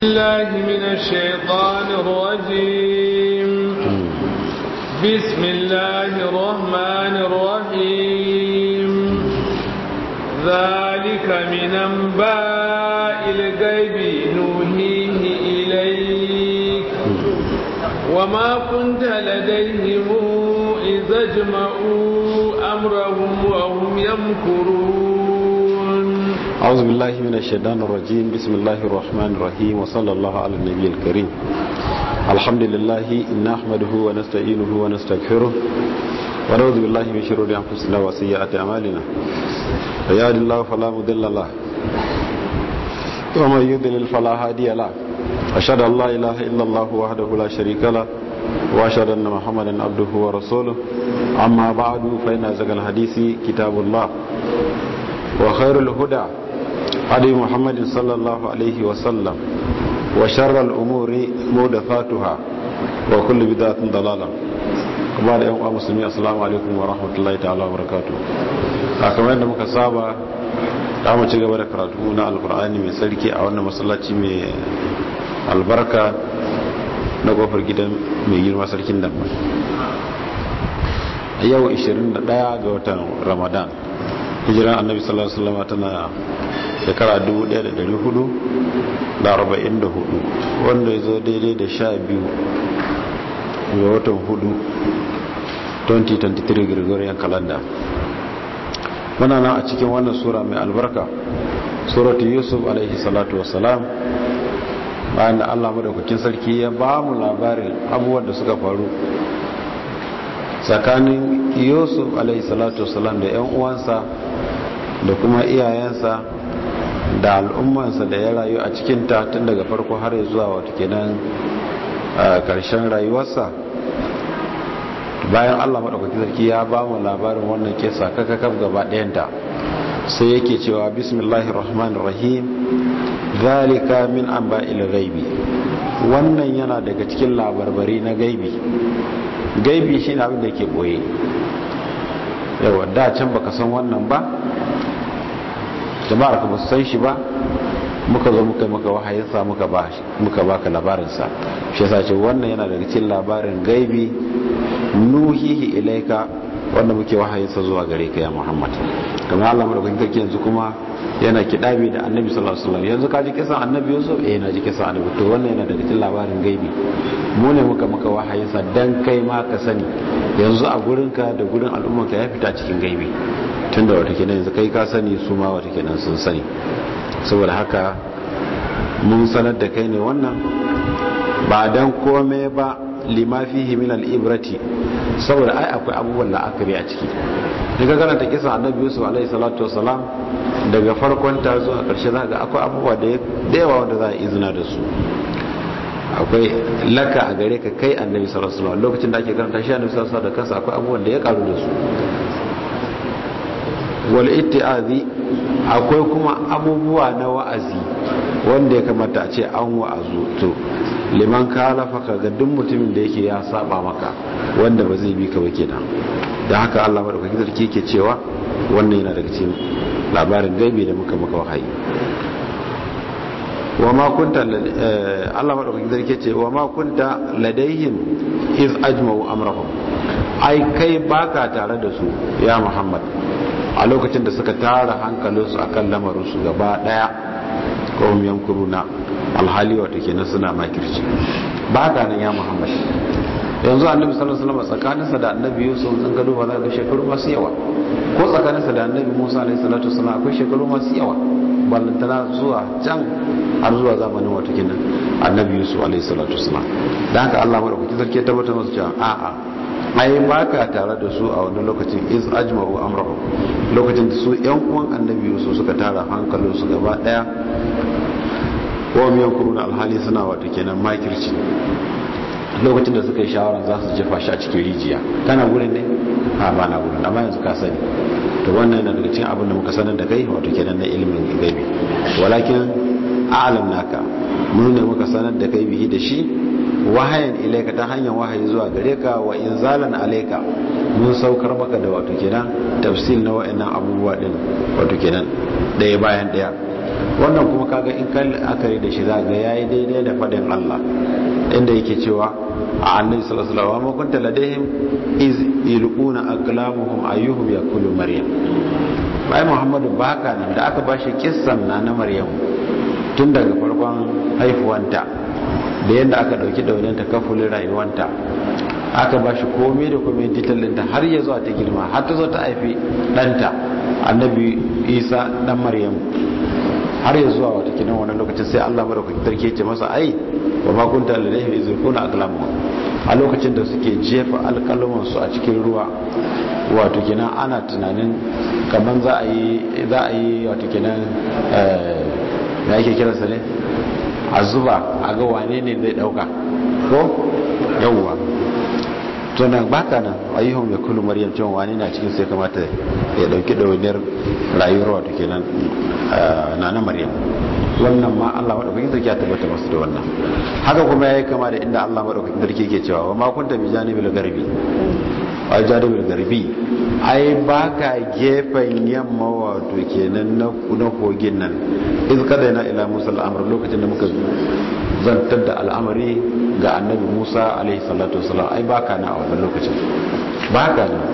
الله من الشيطان الرجيم بسم الله الرحمن الرحيم ذلك من أنباء الغيب نوحيه إليك وما كنت لديهم إذا اجمعوا أمرهم وهم يمكرون أعوذ بالله من الشيطان الرجيم بسم الله الرحمن الرحيم وصلى الله على النبي الكريم الحمد لله نحمده ونستعينه ونستغفره ونعوذ بالله من شرور أنفسنا وسيئات أعمالنا فيهد الله فلا مضل له ومن يضلل فلا هادي له أشهد أن لا إله إلا الله وحده لا شريك له وأشهد أن محمدا عبده ورسوله أما بعد فإن أزكى الحديث كتاب الله وخير الهدى هدي محمد صلى الله عليه وسلم وشر الأمور محدثاتها وكل بدعة ضلالة kuma da yan uwa musulmi assalamu alaikum wa rahmatullahi ta'ala wa barakatuh a kamar yadda muka saba da mu ci gaba da karatu na alkur'ani mai sarki a wannan masallaci mai albarka na kofar gidan mai girma sarkin dambe a yau 21 ga watan ramadan hijiran annabi sallallahu alaihi wasallam tana shekara 1444 wanda ya zo daidai da 12 ga watan hudu 2023 gregorian calendar muna nan a cikin wannan sura mai albarka suratu yusuf alaihi salatu wasalam bayan da allah madaukakin sarki ya ba mu labarin abubuwan da suka faru tsakanin yusuf alaihi salatu wasalam da yan uwansa da kuma iyayensa da al'ummansa da ya rayu a cikinta tun daga farko har zuwa wata kenan karshen rayuwarsa bayan allah maɗaukaki sarki ya ba mu labarin wannan kesa kakakaf gaba ɗayanta sai yake cewa bismillahir rahmanir rahim zalika min anba'il ghaibi wannan yana daga cikin labarbari na gaibi gaibi shine abin da yake boye yawa da can baka san wannan ba jama'ar ka ba su san shi ba muka zo muka maka wahayinsa muka ba muka baka labarinsa shi yasa ce wannan yana daga cikin labarin gaibi nuhihi ilaika wanda muke wahayinsa zuwa gare ka ya Muhammad kamar Allah madaukakin sarki yanzu kuma yana kidabi da Annabi sallallahu alaihi wasallam yanzu ka ji kisan Annabi Yusuf eh na ji kisan Annabi to wannan yana daga cikin labarin gaibi mu ne muka maka wahayinsa dan kai ma ka sani yanzu a gurinka da gurin al'ummarka ya fita cikin gaibi tunda wata kenan yanzu kai ka sani su ma wata kenan sun sani saboda haka mun sanar da kai ne wannan ba dan kome ba lima fihi min al-ibrati saboda ai akwai abubuwan la'akari a ciki daga karanta kisa annabi yusuf alaihi salatu wasalam daga farkon ta zuwa karshe za ga akwai abubuwa da yawa wanda za a izina da su akwai laka a gare ka kai annabi sallallahu alaihi wasallam lokacin da ake karanta shi annabi sallallahu alaihi wasallam da kansa akwai abubuwan da ya karu da su wal itti'azi akwai kuma abubuwa na wa'azi wanda ya kamata a ce an wa'azu to liman kalafa ka ga duk mutumin da yake ya saba maka wanda ba zai bi ka ba kenan da haka Allah madaukakin sarki yake cewa wannan yana daga cikin labarin gaibi da muka maka wahayi wa ma kunta Allah madaukakin sarki yake ce wa ma kunta ladaihim iz ajma'u amrahum ai kai baka tare da su ya Muhammad a lokacin da suka tara hankalinsu akan lamarinsu gaba daya kawai yankuruna alhali wata kenan suna makirci ba ka nan ya muhammad yanzu annabi sallallahu alaihi wasallam tsakaninsa da annabi yusuf sun gado ba za ga shekaru masu yawa ko tsakaninsa da annabi musa alaihi salatu wasallam akwai shekaru masu yawa ballantana zuwa can har zuwa zamanin wata kenan annabi yusuf alaihi salatu wasallam da haka Allah madaukaki sarki ya tabbatar masa cewa a'a ai ba ka tare da su a wani lokacin iz ajma'u amrahu lokacin da su yan uwan annabi yusuf suka tara hankalinsu gaba daya wa miyan kuruna alhali suna wata kenan makirci lokacin da suka yi shawara za su jefa shi a cikin rijiya kana gurin ne a ba na gurin amma yanzu ka sani to wannan yana daga cikin abin da muka sanar da kai wato kenan na ilimin gaibi walakin a'lam naka mun ne muka sanar da kai bihi da shi wahayan ilaika ta hanyar wahayi zuwa gare ka wa inzalan alaika mun saukar maka da wato kenan tafsil na wa'annan abubuwa din wato kenan daya bayan daya wannan kuma kaga in kan akari da shi za ga yayi daidai da fadin Allah inda yake cewa a annabi sallallahu alaihi wasallam ma kunta ladaihim iz yulquna aqlamuhum ayyuhum yakulu maryam bai muhammadu baka nan da aka bashi kissan na na maryam tun daga farkon haifuwanta da yadda aka dauki daunin ta kafulin rayuwanta aka ba shi komai da komai detalinta har ya zuwa ta girma har ta zo ta haifi ɗanta annabi isa ɗan maryam har ya zuwa wata kinan wani lokacin sai allah mara kwakitar ke ce masa ai wa makunta lalaihi izirkuna akalamu a lokacin da suke jefa alkalamansu a cikin ruwa wato kinan ana tunanin kamar za a yi za a yi wato kinan ya ake kiransa ne a zuba a ga wane ne zai dauka ko yawwa to nan baka nan ayyuhum ya kullu maryam cewa wani na cikin sai kamata ya dauki dawainiyar rayuwar wato kenan na na maryam wannan ma Allah madaukakin sarki ya tabbata masu da wannan haka kuma yayi kama da inda Allah madaukakin sarki yake cewa wa ma kunta bi janibil garbi wa janibil garbi ai baka gefen yamma wato kenan na na kogin nan iz kada na ila musa al'amr lokacin da muka zantar da al'amari ga annabi musa alaihi salatu wasalam ai baka na a wannan lokacin baka na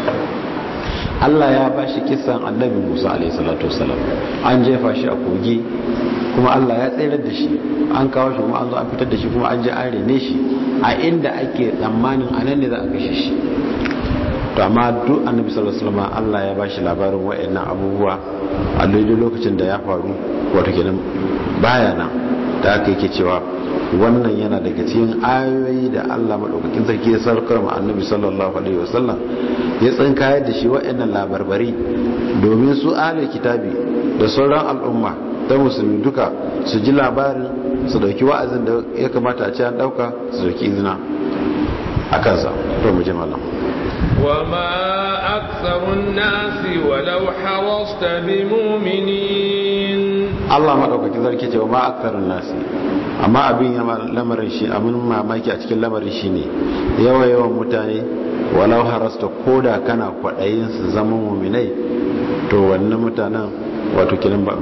Allah ya ba shi kisan annabi musa alaihi salatu wasalam an jefa shi a kogi kuma Allah ya tsayar da shi an kawo shi kuma an zo an fitar da shi kuma an je an rene shi a inda ake tsammanin anan ne za a kashe shi to amma duk annabi sallallahu alaihi wasallam Allah ya bashi labarin wayannan abubuwa a lokacin da ya faru wato kenan baya nan da aka yake cewa wannan yana daga cikin ayoyi da Allah madaukakin sarki ya sarkar ma annabi sallallahu alaihi wasallam ya tsinkayar da shi wayannan labarbari domin su ahlul kitabi da sauran al'umma ta musulmi duka su ji labarin su dauki wa'azin da ya kamata a ce an dauka su dauki izina a kansa to mu ji malam وما أكثر الناس ولو حرصت بمؤمنين Allah maɗaukaki zarki ce wa ma aktarun nasi amma abin yama lamarin shi abin mamaki a cikin lamarin shi ne yawa yawan mutane walau harasta koda kana kwaɗayin su zama muminai to wannan mutanen wato kinan ba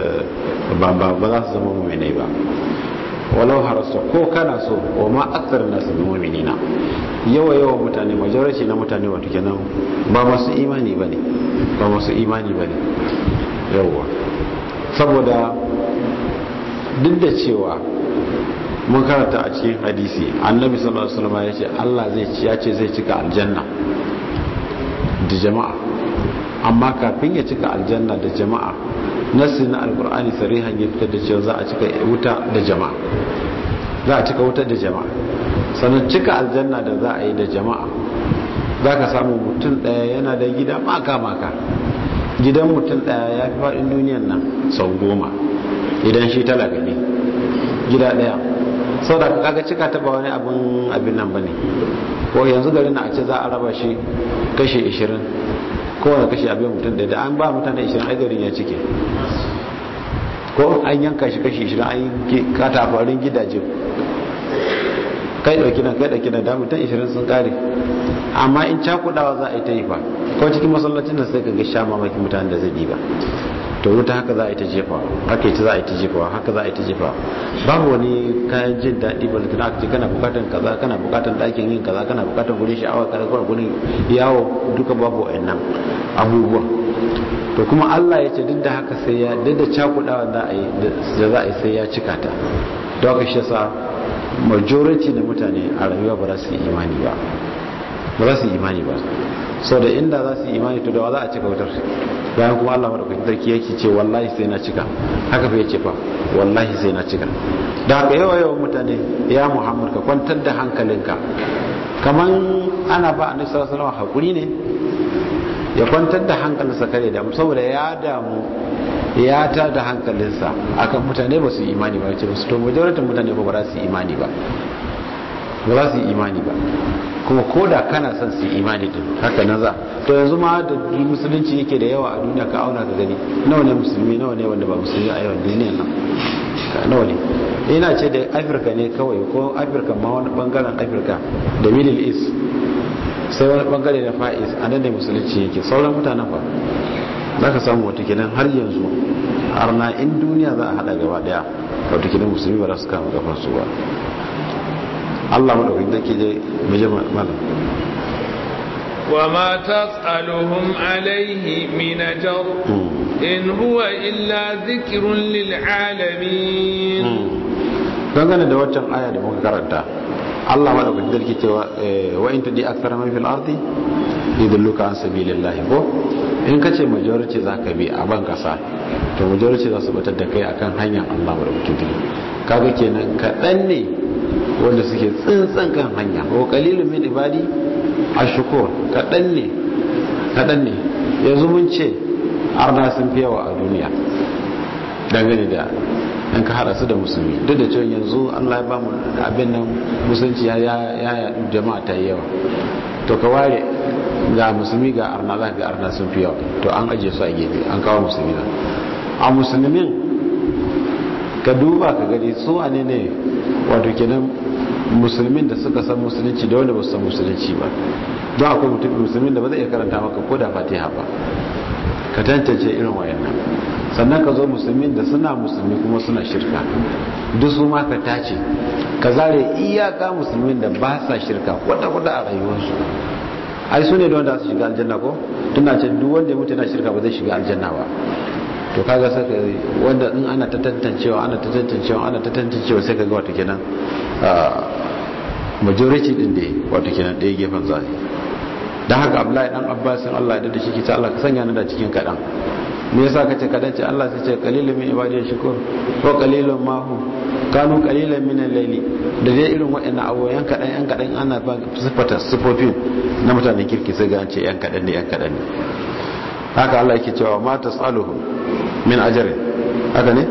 za su zama muminai ba walau harasta ko kana so wa ma aktarun nasi bi muminina yawa yawan mutane majority na mutane wato kenan ba masu imani bane ba masu imani bane yawa saboda duk da cewa mun karanta a cikin hadisi annabi sallallahu alaihi wasallam ya ce Allah zai ci ya ce zai cika aljanna da jama'a amma kafin ya cika aljanna da jama'a nasi na alkur'ani sarihan ya fitar da cewa za a cika wuta da jama'a za a cika wuta da jama'a sannan cika aljanna da za a yi da jama'a za ka samu mutum ɗaya yana da gida maka-maka gidan mutum ɗaya ya fi faɗin duniyan nan sau goma idan shi talaka ne gida ɗaya sau da kaga cika ta ba wani abin abin nan ba ne ko yanzu garin na a ce za a raba shi kashe 20 kowane kashe abin mutum ɗaya da an ba mutane 20 ai garin ya cike ko an yanka shi kashe 20 an yi katafarin gidaje kai ɗauki nan kai ɗauki nan da mutum 20 sun ƙare amma in cakudawa za a yi ta yi fa ko cikin masallacin da sai ka ga sha mamakin mutanen da zai ba to wuta haka za a yi ta jefa haka ita za a yi ta jefa haka za a yi ta jefa babu wani kayan jin daɗi ba da aka ce kana bukatan kaza kana bukatan ɗakin yin kaza kana bukatan gurin sha'awa kana kuma gurin yawo duka babu wa'annan abubuwan to kuma Allah ya ce duk da haka sai ya duk da cakudawa da a yi da za a yi sai ya cika ta don haka shi yasa majority na mutane a rayuwa ba za su yi imani ba ba za su yi imani ba sau da inda za su yi imani to da wa za a cika wutar bayan kuma Allah madaukakin sarki yake ce wallahi sai na cika haka fa yace fa wallahi sai na cika da haka yawa yawan mutane ya Muhammad ka kwantar da hankalinka kaman ana ba annabi sallallahu alaihi wasallam hakuri ne ya kwantar da hankalinsa kare da saboda ya damu ya ta da hankalinsa akan mutane ba su yi imani ba ce ba su to majoritin mutane ba ba za su yi imani ba ba za su yi imani ba kuma ko da kana son su yi imani din haka na za to yanzu ma da musulunci yake da yawa a duniya ka auna ka gani nawa ne musulmi nawa ne wanda ba musulmi a yawan duniyan nan nawa ne ina ce da afirka ne kawai ko afirka ma wani bangaren afirka da middle east sai wani bangare na fa'is a nan ne musulunci yake sauran mutanen fa za ka samu wata kenan har yanzu arna in duniya za a hada gaba daya wato kidan musulmi ba za su kama gafan su ba Allah madaukakin da ke je maje malam وما تسألهم عليه من أجر إن هو إلا ذكر للعالمين dangane da waccan aya da muka karanta Allah ma da kwanci dalki cewa wa in tudi akthara man fil ardi yudilluka an sabilillahi ko in kace majority zaka bi a ban kasa to majority za su batar da kai akan hanyar Allah ma da kwanci kaga kenan kadan ne wanda suke tsintsan kan hanya wa qalilun min ibadi ashukur kadan ne kadan ne yanzu mun ce arna sun fi yawa a duniya dangane da in ka hada su da musulmi duk da cewa yanzu Allah ya ba mu abin nan musulunci ya yaɗu jama'a ta yi yawa to ka ware ga musulmi ga arna za ga arna sun fi yawa to an ajiye su a gefe an kawo musulmi na a musulmin ka duba ka gani su a ne ne wato kenan musulmin da suka san musulunci da wanda ba su san musulunci ba don akwai mutum musulmin da ba zai iya karanta maka ko da fatiha ba ka tantance irin wayannan sannan ka zo musulmin da suna musulmi kuma suna shirka duk su ma ka tace ka zare iyaka musulmin da ba sa shirka kwata-kwata a rayuwarsu ai su ne da wanda su shiga aljanna ko tuna ce duk wanda ya mutu yana shirka ba zai shiga aljanna ba to kaga saka wanda in ana ta tantancewa ana ta tantancewa ana ta tantancewa sai kaga wato kenan majority din da wato kenan ɗaya gefen zai dan haka Abdullahi dan Abbasin Allah ya da shi kita Allah ka sanya ni da cikin kadan me yasa kace kadan ce Allah sai ce qalilun min ibadiy shukur wa qalilun ma hum kanu qalilan min al-layli da dai irin waɗannan abubuwan kadan yan kadan ana ba sifata sifofin na mutanen kirki sai ga an ce yan kadan ne yan kadan ne haka Allah yake cewa ma tasaluhum min ajrin haka ne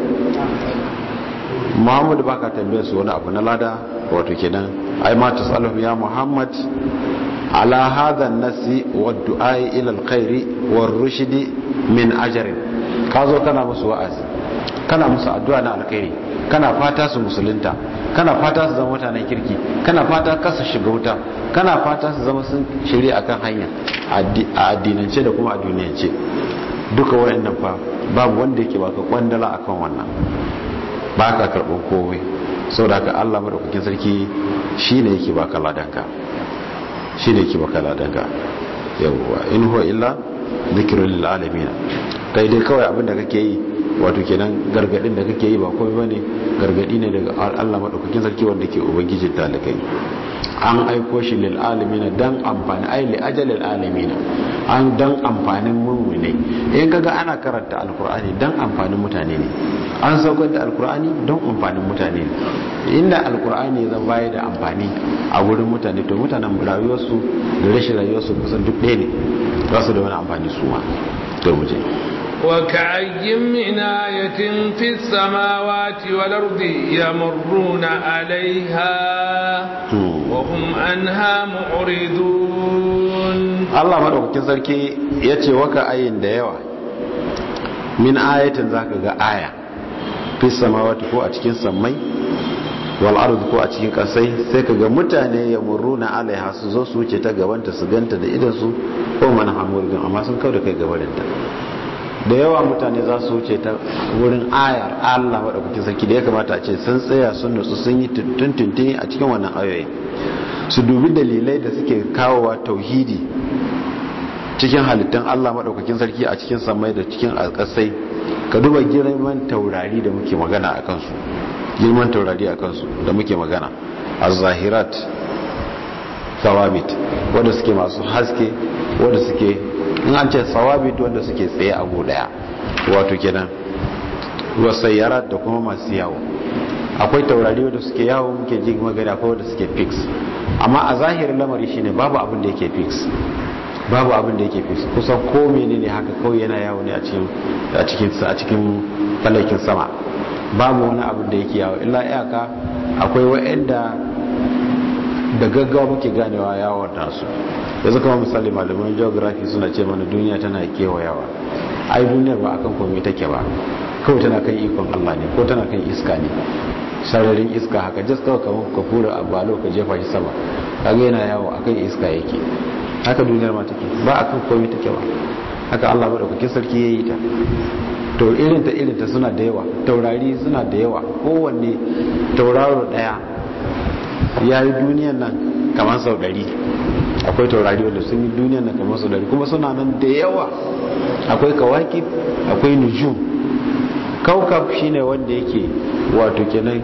Muhammadu baka tambayar su wani abu na lada wato kenan ai ma tasaluhum ya Muhammad على هذا النس والدعاء إلى الخير والرشد من أجر كازو كان مسو وعاز كان مسو الدعاء na alkhairi kana fata su musulunta kana fata su zama mutanen kirki kana fata kasa shiga wuta kana fata su zama sun shirya akan hanya a addinance da kuma a duniyance duka wayannan fa babu wanda yake baka kwandala akan wannan ba ka karɓar kowai saboda haka Allah madaukakin sarki shine yake baka ladanka shi ne ki baka ladanka yawwa in huwa illa zikirun lil alamin kai dai kawai abinda kake yi wato kenan gargadin da kake yi ba komai bane gargadi ne daga Allah madaukakin sarki wanda ke ubangijin talakai an aiko shi lil alamin dan amfani ai li ajalil alamin an dan amfanin mu'mini in kaga ana karanta alqur'ani dan amfanin mutane ne an saukar da alqur'ani don amfanin mutane ne inda alqur'ani zan bayar da amfani a wurin mutane to mutanen rayuwarsu da rashin rayuwarsu kusan duk ɗaya ne ba su da wani amfani su ma to mu je وكأي من آية في السماوات والأرض يمرون عليها وهم عنها معرضون الله مدوكين sarki yace waka ayin da yawa min ayatin zaka ga aya fi samawati ko a cikin sammai wal ard ko a cikin kasai sai kaga mutane ya muruna alaiha su zo su wuce ta gabanta su ganta da idan su ko man hamurgin amma sun kauda kai gabarinta da yawa mutane za su wuce ta wurin ayar Allah maɗaukakin sarki da ya kamata a ce sun tsaya sun nutsu sun yi tuntuntuni a cikin wannan ayoyi su dubi dalilai da suke kawowa tauhidi cikin halittun Allah maɗaukakin sarki a cikin samai da cikin alƙasai ka duba girman taurari da muke magana a kansu girman taurari a kansu da muke magana a zahirat thawabit wanda suke masu haske wanda suke in an ce thawabit wanda suke tsaye a go daya wato kenan wasayyarat da kuma masu yawo akwai taurari wanda suke yawo muke ji magana akwai wanda suke fix amma a zahirin lamari shine babu abin da yake fix babu abin da yake fix kusan ko menene haka kawai yana yawo ne a cikin a cikin a cikin falakin sama babu wani abin da yake yawo illa iyaka akwai wa'anda da gaggawa muke ganewa yawon nasu yanzu kama misali malaman geography suna ce mana duniya tana kewayawa ai duniyar ba akan komai take ba kawai tana kan ikon Allah ne ko tana kan iska ne sararin iska haka just kawai kamar ka fura a balo ka jefa shi sama kaga yana yawo akan iska yake haka duniyar ma take ba akan komai take ba haka Allah madaukakin sarki yayi ta to irinta irinta suna da yawa taurari suna da yawa kowanne tauraro daya ya yi duniyan nan kamar sau dari akwai taurari wanda sun yi duniyan nan kamar sau dari kuma suna nan da yawa akwai kawaki akwai nujum kaukab shine wanda yake wato kenan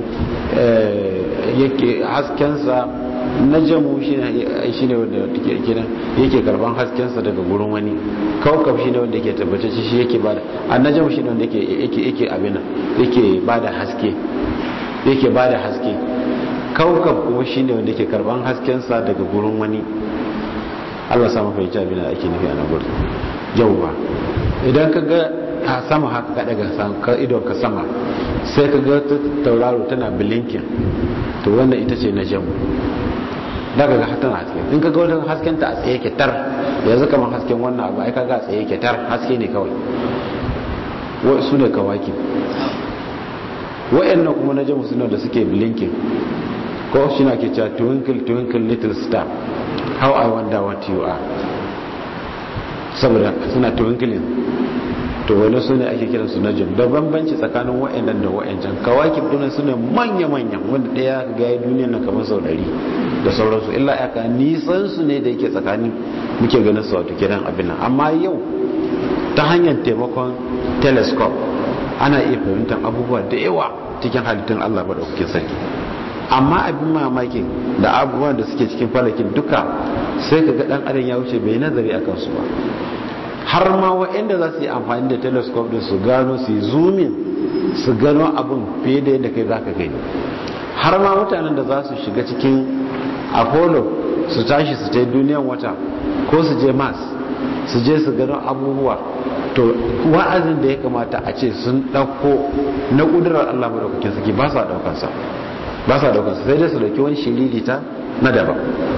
yake haskensa najamu shine wanda kenan yake karban haskensa daga gurin wani kaukab shine wanda yake tabbatacce shi yake bada annajamu shine wanda yake yake yake abin yake bada haske yake bada haske kaukab kuma shine wanda yake karban haskensa daga gurin wani Allah sa maka yace abin da ake nufi a nan gurin yauwa idan ka ga a sama haka ka daga idon ka sama sai ka ga tauraro tana blinking to wannan ita ce na jamu daga ga tana haske in ka ga wani hasken ta a tsaye ke tar yanzu kamar hasken wannan abu ai ka ga a tsaye ke tar haske ne kawai su ne kawaki wa'annan kuma na jamu suna da suke blinking ko shi na ke cewa twinkle twinkle little star how i wonder what you are saboda suna twinkling to wani su ne ake kiransu na jin da bambanci tsakanin wa'annan da wa'ancan kawakib dinan su ne manya-manya wanda ɗaya ga ya duniya na kamar sau ɗari da sauransu illa aka nisan su ne da yake tsakanin muke ganin su wato kiran abin nan amma yau ta hanyar taimakon telescope ana iya fahimtar abubuwa da yawa cikin halittun allah ba da kuke sarki amma abin mamaki da abubuwan da suke cikin falakin duka sai ka ga dan adam ya wuce bai nazari a kansu ba har ma waɗanda za su yi amfani da telescope din su gano su yi zoomin su gano abin fiye da yadda kai za ka gani har ma mutanen da za su shiga cikin apollo su tashi su tai duniyan wata ko su je mars su je su gano abubuwa to wa'azin da ya kamata a ce sun ɗauko na ƙudurar allah madaukakin suke ba sa ɗaukansa ba sa ɗaukansa sai dai su ɗauki wani shiririta na daban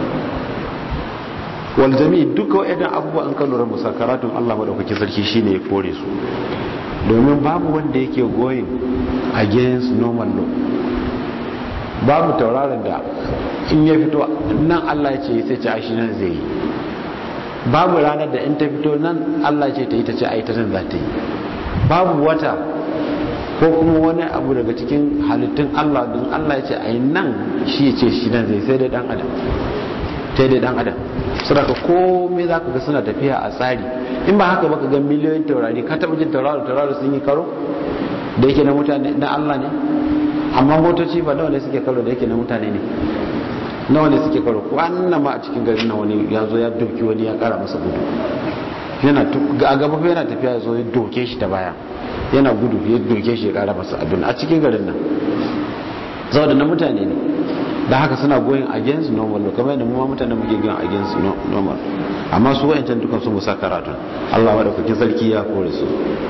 waljami duka waɗannan abubuwa an kan lura musakaratun Allah madaukaki sarki shine ya kore su domin babu wanda yake going against normal law babu tauraron da in ya fito nan Allah ya ce sai ce aishi nan zai yi babu ranar da in ta fito nan Allah ce ta yi ta ce ai ta nan za ta yi babu wata ko kuma wani abu daga cikin halittun Allah don Allah ya ce ai nan shi ya ce shi nan zai sai dai dan adam sai dai dan adam saboda komai za ka ga suna tafiya a tsari in ba haka baka ga miliyoyin taurari ka taɓa jin tauraro tauraro sun yi karo da yake na mutane na Allah ne amma motoci ba nawa ne suke karo da yake na mutane ne nawa ne suke karo ko annan ma a cikin garin nan wani ya zo ya doki wani ya kara masa gudu yana a gaba fa yana tafiya ya zo ya doke shi ta baya yana gudu ya doke shi ya kara masa abin a cikin garin nan saboda na mutane ne da haka suna going against normal law kamar yadda mu ma mutane muke going against normal amma su wayancan dukan su musa karatu Allah madaukakin sarki ya kore su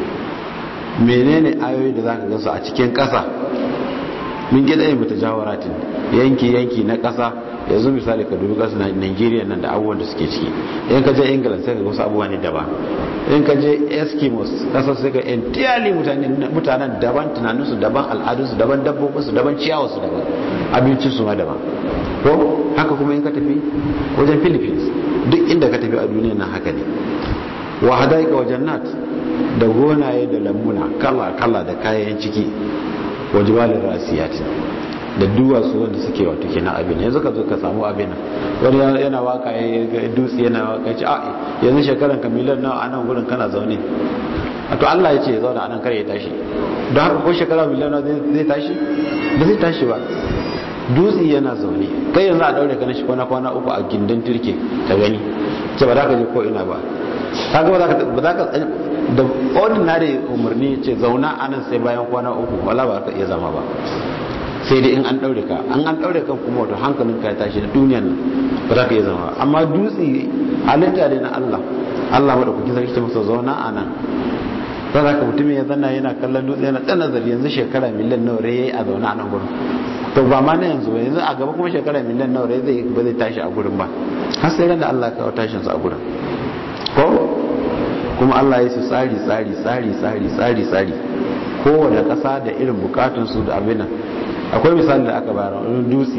menene ayoyi da zaka ga su a cikin kasa mun gida yin mutajawaratin yanki yanki na kasa yanzu misali ka dubi kasar Nigeria nan da abubuwan da suke ciki in ka je England sai ka ga wasu abubuwa ne daban in ka je Eskimos kasar sai ka entirely mutanen mutanen daban tunaninsu daban al'adunsu daban dabbobinsu daban ciyawarsu daban abincinsu ma daban ko haka kuma in ka tafi wajen Philippines duk inda ka tafi a duniya nan haka ne wa hadaika wajen nat da gonaye da lambuna kala kala da kayan ciki wajibalin rasiyati da duwatsu wanda suke wato kenan abin yanzu ka zo ka samu abin wani yana waka ya dutse yana waka ya ce a yanzu shekaran ka miliyan nawa a nan gurin kana zaune a to Allah ya ce ya zauna a nan kare ya tashi don haka ko shekara miliyan nawa zai tashi ba zai tashi ba dutse yana zaune kai yanzu a daure ka na shi kwana kwana uku a gindin turke ta gani ce ba za ka je ko ina ba ta ga ba za ka da ordinary umarni ce zauna a nan sai bayan kwana uku wala ba ka iya zama ba sai dai in an daure ka an an daure kan kuma wato hankalin ka ya tashi da duniyan nan ba za ka iya zama amma dutse halitta ne na Allah Allah madaukakin sarki ce masa zauna a nan ba za ka mutum ya zanna yana kallon dutse yana ɗan nazari yanzu shekara miliyan nawa rai yayi a zauna a nan gurin to ba ma na yanzu ba yanzu a gaba kuma shekara miliyan nawa rai zai ba zai tashi a gurin ba har sai ran da Allah ya kawo tashin sa a gurin ko kuma Allah ya su tsari tsari tsari tsari tsari tsari kowane ƙasa da irin bukatunsu da abin nan akwai misali da aka bayar wani dutse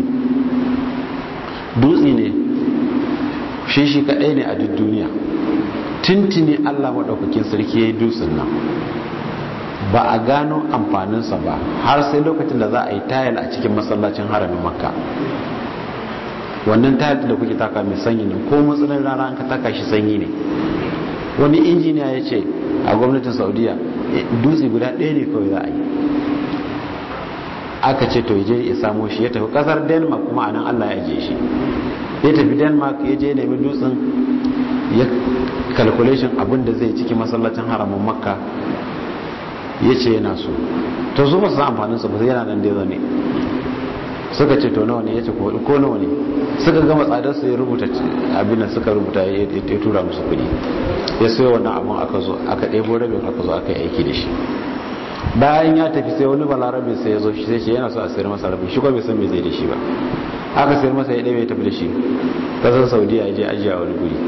dutse ne shi shi kaɗai ne a duk duniya tintini Allah maɗaukakin sarki ya yi dutsen nan ba a gano amfaninsa ba har sai lokacin da za a yi tayal a cikin masallacin haramin makka wannan tayal da kuke taka mai sanyi ne ko matsalin rana an ka taka shi sanyi ne wani injiniya ya ce a gwamnatin saudiya dutse guda ɗaya ne kawai za a yi aka ce to je ya samo shi ya tafi kasar denmark kuma a nan allah ya je shi ya tafi denmark ya je nemi dutsen ya calculation abin da zai ciki masallacin haramun makka ya ce yana so to su ba su san amfanin su ba sai yana nan da ne suka ce to nawa ne ya ce ko nawa ne suka gama tsadar su ya rubuta abin da suka rubuta ya tura musu kuɗi ya sayo wannan abin aka zo aka ɗebo rabin aka zo aka yi aiki da shi bayan ya tafi sai wani balarabe sai ya zo shi sai ce yana so a sayar masa rabin shi ko bai san me zai da shi ba aka sayar masa ya ɗaya ya tafi da shi kasar saudiya ya je ajiya wani guri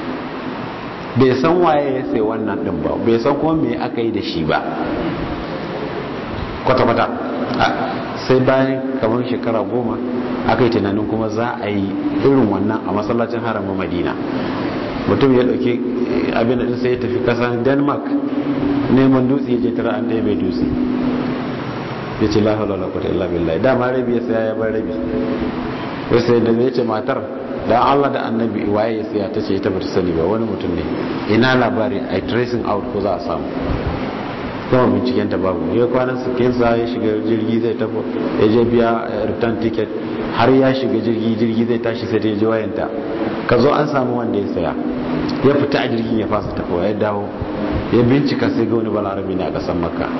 bai san waye ya sai wannan din ba bai san kuma me aka yi da shi ba kwata-kwata sai bayan kamar shekara goma aka yi tunanin kuma za a yi irin wannan a masallacin haramun madina mutum ya dauke abin da sai ya tafi kasar denmark neman dutse ya je tara an ɗaya bai dutse ya ce lafa lalata kwata illa billahi dama rabi ya saya ya bar rabi wasu yadda zai ce matar dan Allah da annabi waye ya siya ta ce ita bata sani ba wani mutum ne ina labari a tracing out ko za a samu kuma binciken ta babu ya kwanan su kensa ya shiga jirgi zai tafi ya je biya return ticket har ya shiga jirgi jirgi zai tashi sai ta je wayanta ka zo an samu wanda ya saya ya fita a jirgin ya fasa tafiwa ya dawo ya bincika sai ga wani balarabi ne a kasan makka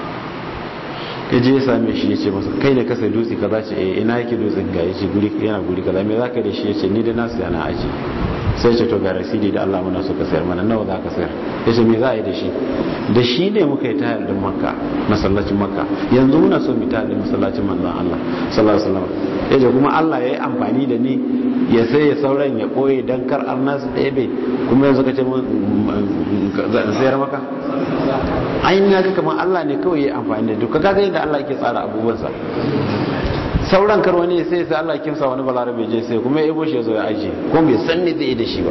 ya je ya same shi ya ce masa kai da kasa dutse kaza ce eh ina yake dutsen ga yace guri yana guri kaza me zaka da shi yace ni da nasu yana aji sai ce to ga rasidi da Allah muna so ka sayar mana nawa zaka sayar yace me za a yi da shi da shi ne muka yi tayar din makka masallacin makka yanzu muna so mu tayar din masallacin manzon Allah sallallahu alaihi wasallam yace kuma Allah ya yi amfani da ni ya sai ya sauran ya koye dan kar arnas ɗebe kuma yanzu ka ce mun sayar maka ainihin ya ga kamar Allah ne kawai ya amfani da duka kaga yadda Allah ke tsara abubuwansa sauran kar wani sai sai Allah kimsa wani balarabe je sai kuma ya ibo shi ya zo ya aje ko bai san ne zai yi da shi ba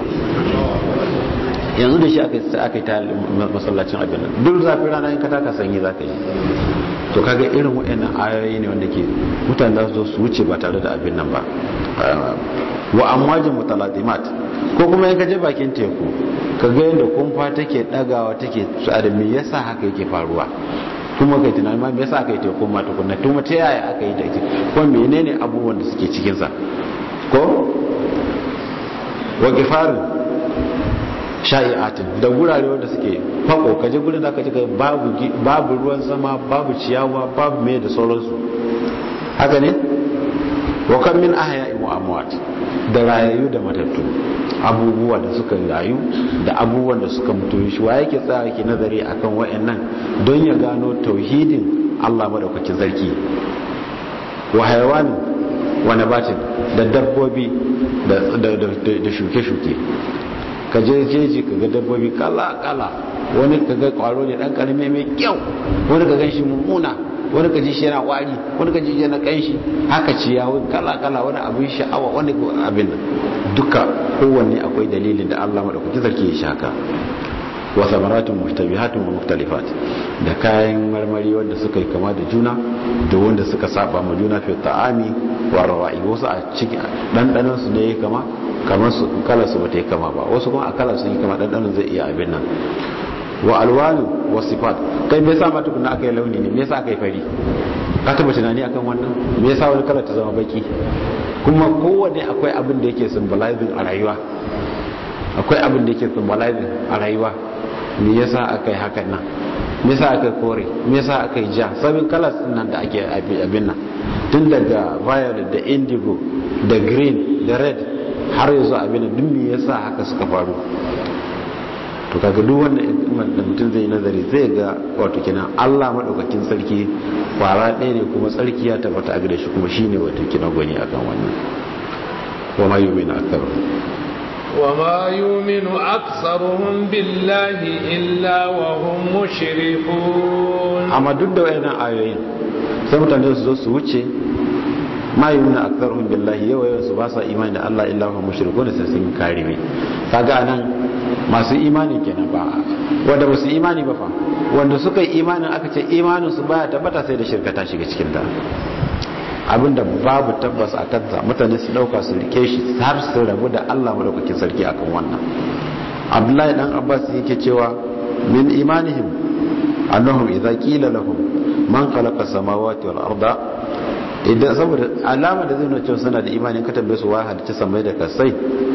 yanzu da shi aka yi aka yi ta masallacin abin nan duk zafin rana in ka taka sanyi za ka yi to kaga irin waɗannan ayoyi ne wanda ke mutane za su zo su wuce ba tare da abin nan ba wa amwajin mutaladimat ko kuma in ka je bakin teku ka ga yadda kumfa take dagawa take tsada me yasa haka yake faruwa kuma kai tunani ma me yasa aka yi teku ma tukunna tuma ta yaya aka yi take ko menene abubuwan da suke cikin sa ko wa gifarin sha'i'atin da gurare wanda suke fako kaje gurin da aka ji babu babu ruwan sama babu ciyawa babu me da sauransu haka ne wa kan min ahya'i wa amwat da rayayu da matattu abubuwa da suka rayu da abubuwan da suka mutu shi wa yake tsaya yake nazari akan wayannan don ya gano tauhidin Allah madaukakin sarki wa hayawanin wa nabatin da dabbobi da shuke-shuke ka je jeji ka ga dabbobi kala-kala wani ka ga kwaro ne dan karami mai kyau wani ka gan shi mummuna wani ka ji shi yana wari wani ka ji shi yana kanshi haka ciyawa kala-kala wani abin sha'awa wani abin duka kowanne akwai dalilin da Allah madaukaki sarki ya shaka wa samaratun mushtabihatun wa mukhtalifat da kayan marmari wanda suka yi kama da juna da wanda suka saba ma juna fi ta'ami wa rawa'i wasu a cikin dandanan su ne kama kamar su kala su bata yi kama ba wasu kuma a kala su yi kama dandanan zai iya abin nan wa alwanu wa sifat kai me yasa ma tukunna aka yi launi ne me yasa aka yi fari ka taba tunani akan wannan me yasa wani kala ta zama baki kuma kowanne akwai abin da yake symbolizing a rayuwa akwai abin da yake symbolizing a rayuwa me yasa aka yi hakan nan me yasa aka yi kore me yasa aka yi ja sabin kalas nan da ake abin nan tun daga violet da indigo da green da red har yanzu abin duk me yasa haka suka faru to kaga duk wanda da mutum zai nazari zai ga wato kenan Allah madaukakin sarki kwara ɗaya ne kuma tsarki ya tabbata a gare shi kuma shine wato kenan gwani akan wannan wa ma yu'minu aktharu wa ma yu'minu aktharuhum billahi illa wa hum mushrikun amma duk da wayannan ayoyin sai mutane su zo su wuce ma yumna aktharuhum billahi yawa yawan su ba sa imani da Allah illa hum mushrikun sai sun karime kaga anan masu imani kenan ba wanda ba su imani ba fa wanda suka yi imanin aka ce imanin su baya tabbata sai da shirka ta shiga cikin ta abinda babu tabbas a kansa mutane su dauka su rike shi har su rabu da Allah madaukakin sarki akan wannan Abdullahi dan Abbas yake cewa min imanihim annahum idza qila lahum man khalaqa samawati wal arda idan saboda alama da zai nuna cewa suna da imani ka tambaye su wai halicci samai da kasai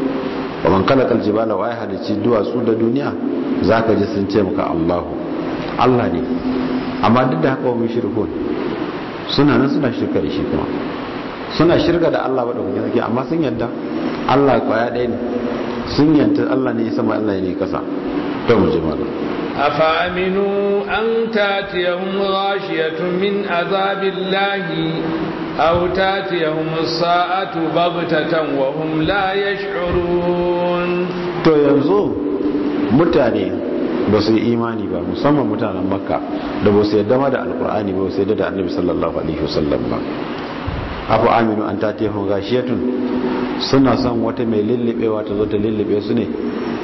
wa man khalaqa al jibala wai halicci duwatsu da duniya zaka ji sun ce maka Allahu Allah ne amma duk da haka wa mushrikun suna nan suna shirka da shi kuma suna shirka da Allah madaukakin sarki amma sun yadda Allah kwaya ɗaya ne sun yanta Allah ne sama Allah ne kasa to mu ji malam أفأمنوا أن تاتيهم غاشية من عذاب الله أو تاتيهم الساعة بغتة وهم لا يشعرون to yanzu mutane ba su yi imani ba musamman mutanen makka da ba su yadda ma da alkur'ani ba su yadda da annabi sallallahu alaihi wasallam ba afu aminu an ta tehun gashiyatun suna son wata mai lullubewa ta zo ta lullube su ne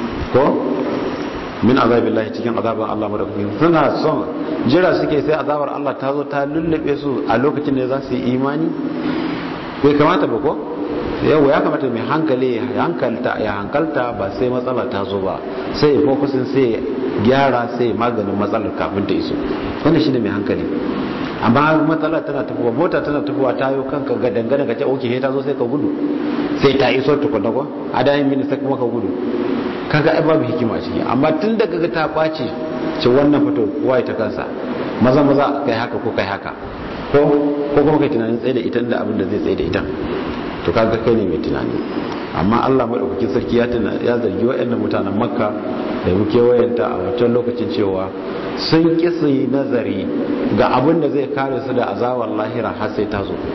ko min azabillahi cikin azaban Allah madaukakin suna son jira suke sai azabar Allah ta zo ta lullube su a lokacin da za su yi imani bai kamata ba ko yau ya kamata mai hankali ya hankalta ya hankalta ba sai matsala ta zo ba sai ya fokusin sai gyara sai maganin matsalar kafin ta iso wannan shine mai hankali amma matsala tana tafiya mota tana tafiya ta yi kanka ga dangane ka ce oke ta zo sai ka gudu sai ta iso tukuna ko a da yin minista kuma ka gudu kaga ai babu hikima ciki amma tun da kaga ta ɓaci ce wannan fito kowa ta kansa maza maza kai haka ko kai haka ko ko kuma kai tunanin tsaye da ita inda abin da zai tsaye da ita to kaga kai ne mai tunani amma Allah madaukakin sarki ya tuna ya zargi waɗannan mutanen Makka da muke wayanta a wancan lokacin cewa sun ki su yi nazari ga abin da zai kare su da azabar lahira har sai ta zo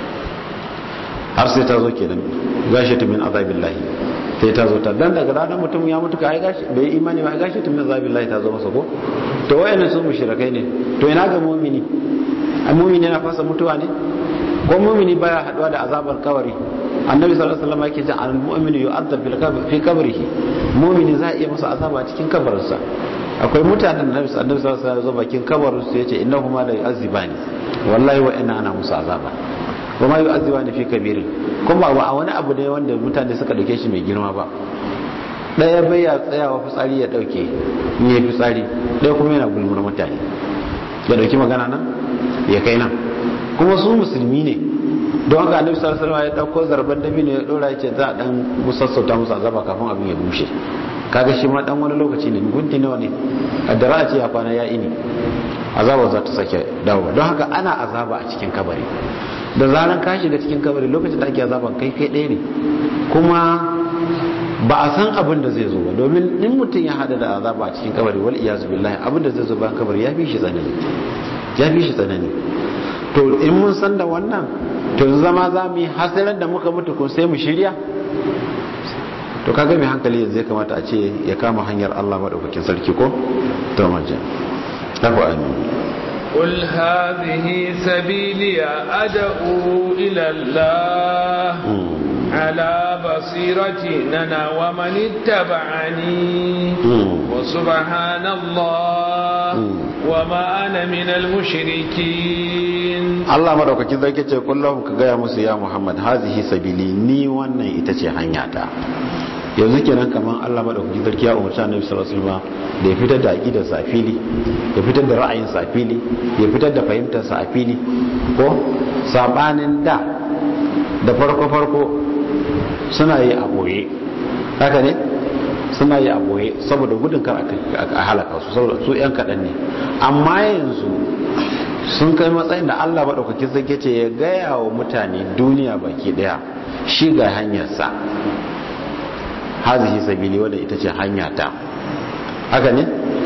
har sai ta zo kenan gashi ta min azabillahi sai ta zo ta dan daga ranar mutum ya mutu kai gashi bai imani ba gashi ta min azabillahi ta zo masa ko to wayannan su mushrikai ne to ina ga mu'mini ai mu'mini yana fasa mutuwa ne ko mu'mini baya haduwa da azabar kabari annabi sallallahu alaihi wasallam yake cewa al-mu'minu yu'adhab fil qabr fi qabrihi mu'mini za a iya masa azaba cikin kabarinsa akwai mutanen da annabi sallallahu alaihi wasallam zo bakin kabarin su yace innahuma la yu'azzibani wallahi wa inna ana musu azaba wa ma yu'azzibani fi kabirin kuma ba a wani abu ne wanda mutane suka dauke shi mai girma ba daya bai ya tsayawa fitsari ya dauke in ya fitsari daya kuma yana gulmar mutane ya dauki magana nan ya kai nan kuma su musulmi ne don haka annabi sallallahu alaihi wasallam ya dauko zarban dabi ne ya dora yace za a dan musassauta musu azaba kafin abin ya bushe kaga shi ma dan wani lokaci ne gunti nawa ne addara a ce ya kwana ya ini azaba za ta sake dawo don haka ana azaba a cikin kabari da zaran ka shiga cikin kabari lokacin da ake azaban kai kai ɗaya ne kuma ba a san abin da zai zo ba domin in mutum ya hada da azaba a cikin kabari wal iyazu billahi abin da zai zo bayan kabari ya fi shi tsanani ya fi shi tsanani to in mun san da wannan to zama za mu yi hasirar da muka mutu ko sai mu shirya to kaga mai hankali yanzu ya kamata a ce ya kama hanyar Allah madaukakin sarki ko to maje tafi amin قل هذه سبيلي أدعو إلى الله على بصيرة أنا ومن اتبعني وسبحان الله وما أنا من المشركين Allah madaukakin sarki ce kullum ka gaya musu ya Muhammad hazihi sabili ni wannan ita ce hanyata yanzu kenan kaman Allah madaukakin sarki ya umarci Annabi sallallahu alaihi wasallam da ya fitar da aqidar sa a fili ya fitar da ra'ayin sa a fili ya fitar da fahimtar sa a fili ko sabanin da da farko farko suna yi a boye haka ne suna yi a boye saboda gudun kar a halaka su saboda su yan kaɗan ne amma yanzu sun kai matsayin da Allah maɗaukakin sarki ce ya gaya wa mutane duniya baki ɗaya shi ga hanyarsa hazihi sabili wadda ita ce hanyata haka ne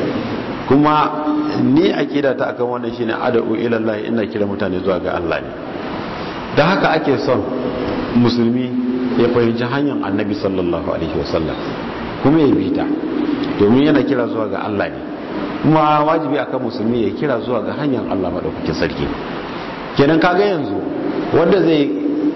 kuma ni akida ta akan wannan shine ad'u ila Allah ina kira mutane zuwa ga Allah ne da haka ake son musulmi ya fahimci hanyar annabi sallallahu alaihi wasallam kuma ya bi ta domin yana kira zuwa ga Allah ne kuma wajibi akan musulmi ya kira zuwa ga hanyar Allah madaukakin sarki kenan kaga yanzu wanda zai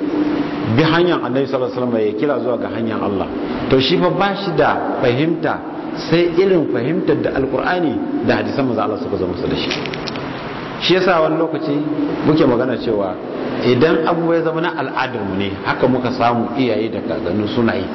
bi hanyar annabi sallallahu alaihi wasallam ya kira zuwa ga hanyar Allah to shi fa ba shi da fahimta sai irin fahimtar da alkur'ani da hadisan manzo Allah suka zama su da shi shi yasa wani lokaci muke magana cewa idan abu ya zama na al'adar mu ne haka muka samu iyaye da kakanni suna yi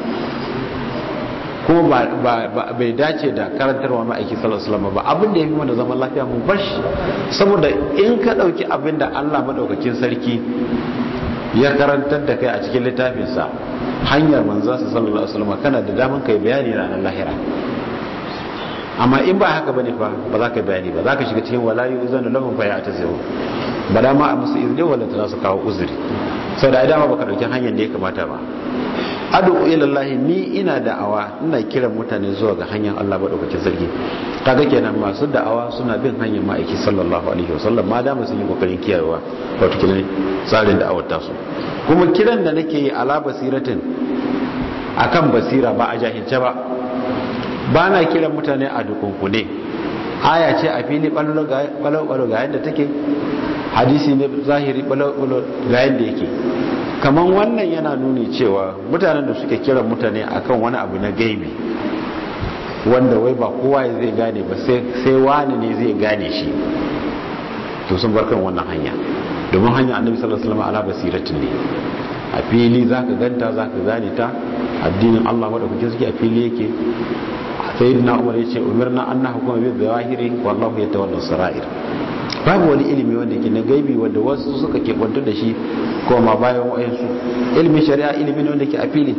kuma bai dace da karantarwa ma'aiki sallallahu alaihi wasallam ba abin da ya fi mana zaman lafiya mu bar shi saboda in ka dauki abin da Allah madaukakin sarki ya karantar da kai a cikin littafinsa hanyar manzansa sallallahu alaihi wasallam kana da daman kai bayani ranar lahira amma in ba haka bane fa ba za ka bayani ba za ka shiga cikin wala yuzanu lahum fa ya'taziru ba da ma a musu izini wala ta su kawo uzuri sau da dama baka dauki hanyar da ya kamata ba adu ilallahi ni ina da'awa ina kiran mutane zuwa ga hanyar Allah madaukakin sarki kaga kenan masu da'awa suna bin hanyar ma'aiki sallallahu alaihi wasallam ma dama sun yi kokarin kiyayewa wato kiran tsarin da'awar tasu kuma kiran da nake yi ala basiratin akan basira ba a jahilce ba ba na kiran mutane a dukunkune aya ce a fili balo ga yadda take hadisi ne zahiri balo ga yadda yake kamar wannan yana nuni cewa mutanen da suke kiran mutane akan wani abu na gaibi wanda wai ba kowa zai gane ba sai wani ne zai gane shi to sun bar kan wannan hanya domin hanya annabi sallallahu alaihi wasallam ala basiratin ne a fili zaka ganta zaka gane ta addinin Allah madaukakin suke a fili yake sayyidina Umar yace umirna an nahkuma bi zawahiri wallahu yatawalla sarair babu wani ilimi wanda ke na gaibi wanda wasu suka keɓantu da shi koma bayan wa'ansu ilimin shari'a ilimi ne wanda ke a fili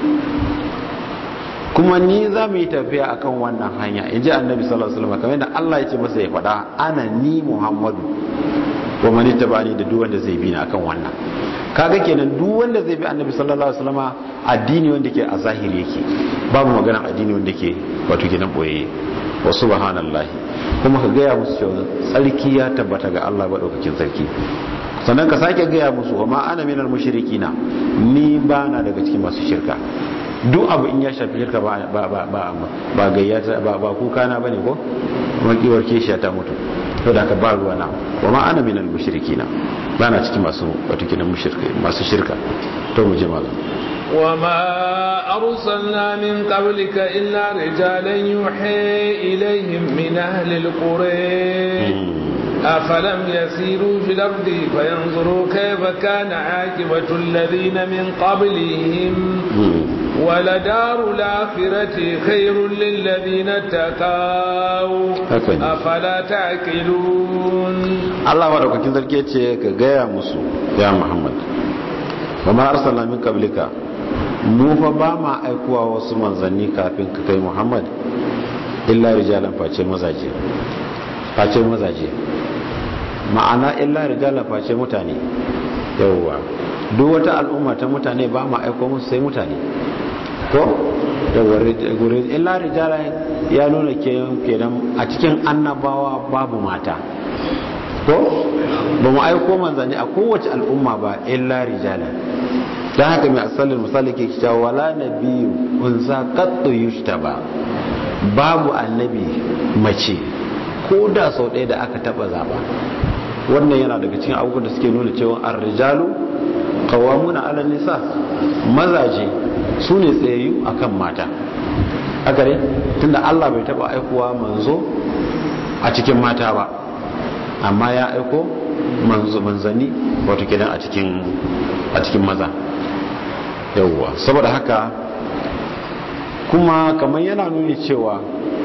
kuma ni za mu yi tafiya akan wannan hanya in ji annabi sallallahu alaihi wasallam kamar yadda Allah ya ce masa ya faɗa ana ni Muhammadu wa man tabani da duk wanda zai bi ni akan wannan kaga kenan duk wanda zai bi annabi sallallahu alaihi wasallam addini wanda ke a zahiri yake babu magana addini wanda ke wato kenan boye wa subhanallahi kuma ka gaya musu cewa tsarki ya tabbata ga Allah madaukakin sarki sannan ka sake gaya musu wa ma ana minal mushrikina ni ba na daga cikin masu shirka duk abu in ya shafi shirka ba ba ba ba ba gayyata ba ba kuka na bane ko wakiwar kishiya ta mutu to da ka ba ruwa na wa ma ana minal mushrikina ba na cikin masu wato kinan mushrika masu shirka to mu je malam وما أرسلنا من قبلك إلا رجالا يوحي إليهم من أهل القرى أفلم يسيروا في الأرض فينظروا كيف كان عاقبة الذين من قبلهم ولدار الآخرة خير للذين اتقوا أفلا تعقلون الله ورحمة كنت كيتش كغاية مسو يا محمد وما أرسلنا من قبلك mu fa ba ma aikuwa wasu manzanni kafin ka kai muhammad illa rijalan face mazaje face mazaje ma'ana illa rijalan face mutane yawwa duk wata al'umma ta mutane ba ma aiko musu sai mutane ko yawwa illa rijalan ya nuna kenan a cikin annabawa babu mata ko ba mu aiko manzanni a kowace al'umma ba illa rijalan don haka mai asalin misali ke cewa wala nabiyu unsa qattu yushtaba babu annabi mace ko da sau ɗaya da aka taba zaba wannan yana daga cikin abubuwan da suke nuna cewa ar-rijalu qawwamuna 'ala nisa mazaje su ne tsayayyu akan mata haka ne tunda Allah bai taba aikowa manzo a cikin mata ba amma ya aiko manzo manzani wato kidan a cikin a cikin maza yauwa saboda haka kuma kamar yana nuni cewa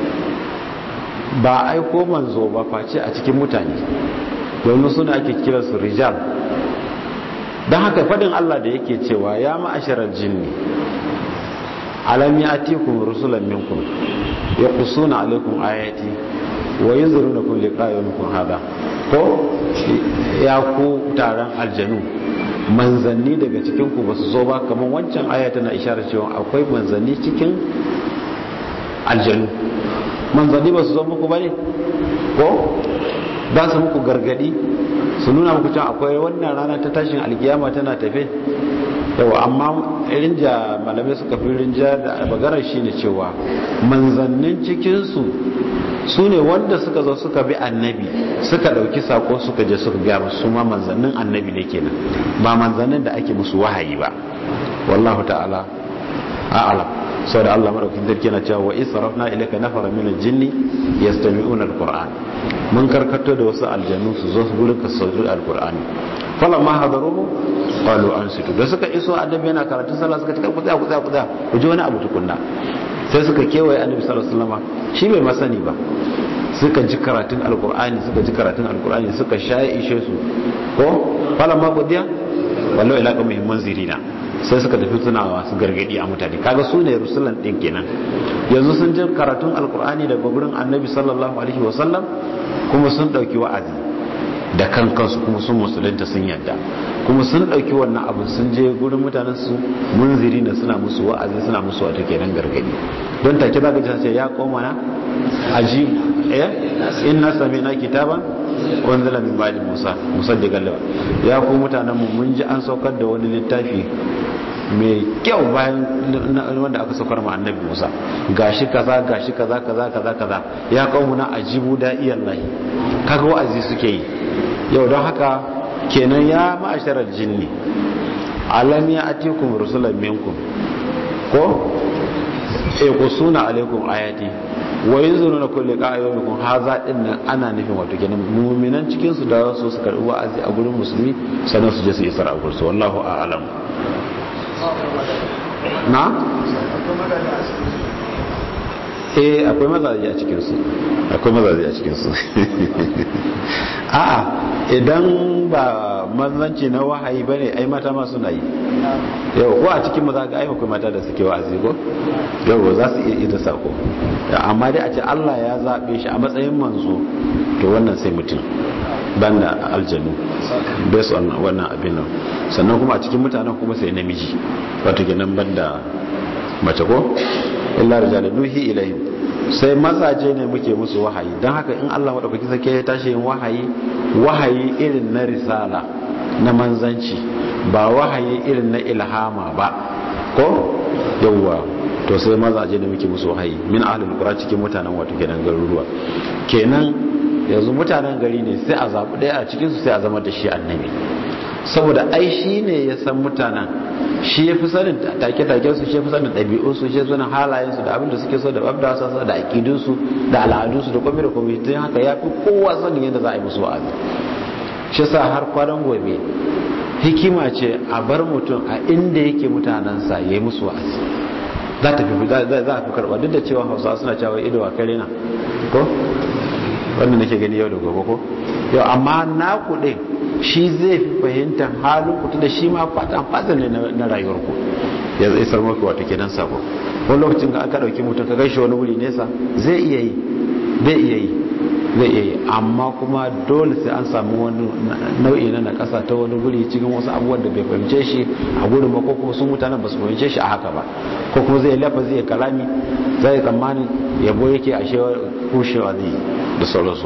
ba aiko manzo ba face a cikin mutane domin suna ake kira su rijal don haka fadin Allah da yake cewa ya ma'asharar jinni alam ya atikum rusulan minkum ya kusuna alaikum ayati wa yanzurunakum liqa yawmikum hada ko ya ku taron aljanu manzanni daga cikin ku ba su zo ba kamar wancan aya tana isharar cewa akwai manzanni cikin aljanu manzanni ba su zo muku ba ne ko ba su muku gargadi su nuna muku cewa akwai wannan rana ta tashin alkiyama tana tafe yawa amma rinja malamai suka fi rinja da maganar shi ne cewa manzannin cikinsu su ne wanda suka zo suka bi annabi suka ɗauki sako suka je suka gyara su ma manzannin annabi ne kenan ba manzannin da ake musu wahayi ba wallahu ta'ala a'lam sau da Allah maɗaukin sarki na cewa wa israfna ilaka nafara min al-jinni yastami'una al-qur'an mun karkato da wasu aljannu su zo su gurin ka sauri al-qur'ani falamma hadaruhu qalu ansitu da suka iso annabi yana karatun sallah suka ce ku tsaya ku tsaya ku tsaya ku ji wani abu tukunna sai suka kewaye annabi sallallahu alaihi wasallam shi bai masani ba suka ji karatun alqur'ani suka ji karatun alqur'ani suka shaye ishe su ko falamma qudiya wallahu ila qawmihim munzirina sai suka tafi suna masu gargadi a mutane kaga su ne rusulan din kenan yanzu sun ji karatun alqur'ani daga gurin annabi sallallahu alaihi wasallam kuma sun dauki wa'azi da kan kansu kuma sun musulunta sun yadda kuma sun ɗauki wannan abu sun je gurin mutanen su munziri na suna musu wa'azi suna musu wata kenan gargadi don take za ka ji sai ya koma na aji eh inna sami'na kitaban wanzala min ba'di musa musaddiqan lawa ya ku mutanen mu mun ji an saukar da wani littafi mai kyau bayan wanda aka saukar ma annabi musa gashi kaza gashi kaza kaza kaza kaza ya kawo na ajibu da iyallahi kaga wa'azi suke yi yau don haka kenan ya ma'asharar jinni alam ya atikum rusulan minkum ko e kusuna alaikum ayati wa yanzuruna kulli qa'ayumikum haza din nan ana nufin wato kenan mu'minan cikin su da su su karbi wa'azi a gurin musulmi sannan su je su isar a gurin su wallahu a'lam na eh akwai mazaje a cikin su akwai mazaje a cikin su a'a idan ba manzanci na wahayi bane ai mata ma suna yi yau ko a cikin maza ga ai akwai mata da suke wa'azi ko yau za su iya ida sako amma dai a ce Allah ya zabe shi a matsayin manzo to wannan sai mutum banda aljanu based on wannan abin nan sannan kuma a cikin mutanen kuma sai namiji wato kenan banda mace ko illa rijal nuhi ilayhim sai mazaje ne muke musu wahayi don haka in Allah madaukaki sake ya tashi yin wahayi wahayi irin na risala na manzanci ba wahayi irin na ilhama ba ko yawwa to sai mazaje ne muke musu wahayi min ahlul qura cikin mutanen wato kenan garuruwa kenan yanzu mutanen gari ne sai a zabi daya a cikin su sai a zama da shi annabi saboda ai shi ne ya san mutanen shi ya fi sanin take-taken su shi ya fi sanin ɗabi'unsu shi ya sanin halayensu da abin da suke so da abda su da aƙidunsu da al'adunsu da kwami da kwami tun haka ya fi kowa sanin yadda za a yi musu wa'azi shi sa har kwanan gobe hikima ce a bar mutum a inda yake mutanensa ya yi musu wa'azi za ta fi za a fi karɓa duk da cewa hausawa suna cewa ido a kare na ko wannan nake gani yau da gobe ko yau amma na kuɗe shi zai fi fahimtar halin ku da shi ma fatan fatan ne na rayuwar ku ya zai isar maka wata kenan sako wani lokacin ka aka dauki mutum ka gaishe wani wuri nesa zai iya yi zai iya yi zai iya yi amma kuma dole sai an samu wani nau'i na nakasa ta wani guri cikin wasu abubuwan da bai fahimce shi a gurin ba ko kuma sun mutanen ba su fahimce shi a haka ba ko kuma zai lafa zai kalami zai tsammanin yabo yake ashe kushewa zai da sauransu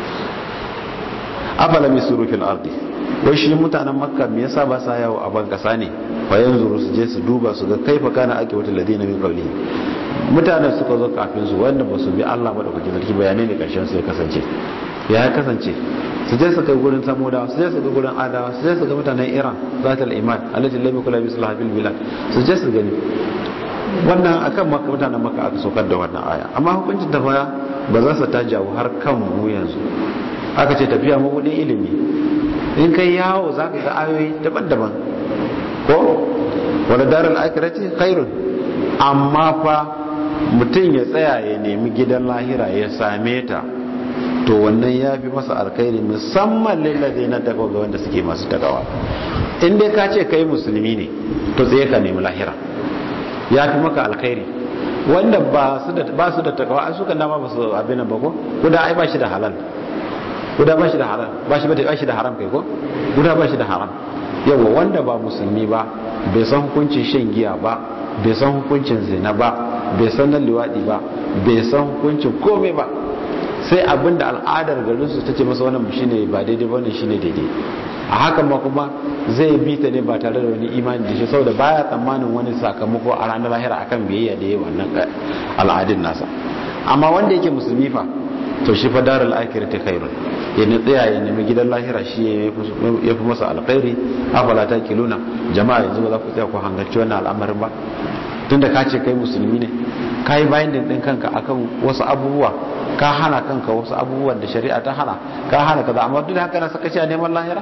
afala mai suru fil ardi wai shi mutanen makka me yasa ba sa yawo a ban kasa ne fa yanzu su je su duba su ga kaifa kana ake wata ladina min qawli mutanen suka zo kafin su wanda ba su bi Allah ba da kuke sarki bayanai ne karshen su ya kasance ya kasance su je su kai gurin samudawa su je su ga gurin adawa su je su ga mutanen iran zatul iman alladhi lam yakul mislah bil bilad su je su gani wannan akan makka mutanen makka aka saukar da wannan aya amma hukuncin ta baya ba za su ta jawo har kan mu yanzu aka ce tafiya mabudin ilimi in kai yawo za ka ga ayoyi daban-daban ko wadda darar akirati khairun amma fa mutum ya tsaya ya nemi gidan lahira ya same ta to wannan ya fi masa alkhairi musamman lillazi na takawa ga wanda suke masu takawa in dai ka ce kai musulmi ne to tsaye ka nemi lahira ya fi maka alkhairi wanda ba su da takawa an suka dama ba su abin ba ko kuda ai ba shi da halal guda ba shi da haram ba shi ba shi da haram kai ko guda ba shi da haram yawa wanda ba musulmi ba bai san hukuncin shan giya ba bai san hukuncin zina ba bai san nan liwadi ba bai san hukuncin komai ba sai abinda al'adar garin su tace masa wannan shine ba daidai ba wannan shine daidai a hakan ma kuma zai bi ta ne ba tare da wani imani da shi saboda baya tsammanin wani sakamako a ranar lahira akan biyayya da yi wannan al'adun nasa amma wanda yake musulmi fa to shi fa darul akhirati khairun ya ne tsaya ya nemi gidan lahira shi ya fi masa alkhairi afala ta kiluna jama'a yanzu ba za ku tsaya ku hangarci wannan al'amarin ba tunda ka ce kai musulmi ne ka yi bayan din kanka akan wasu abubuwa ka hana kanka wasu abubuwan da shari'a ta hana ka hana kaza amma duk da haka na saka a neman lahira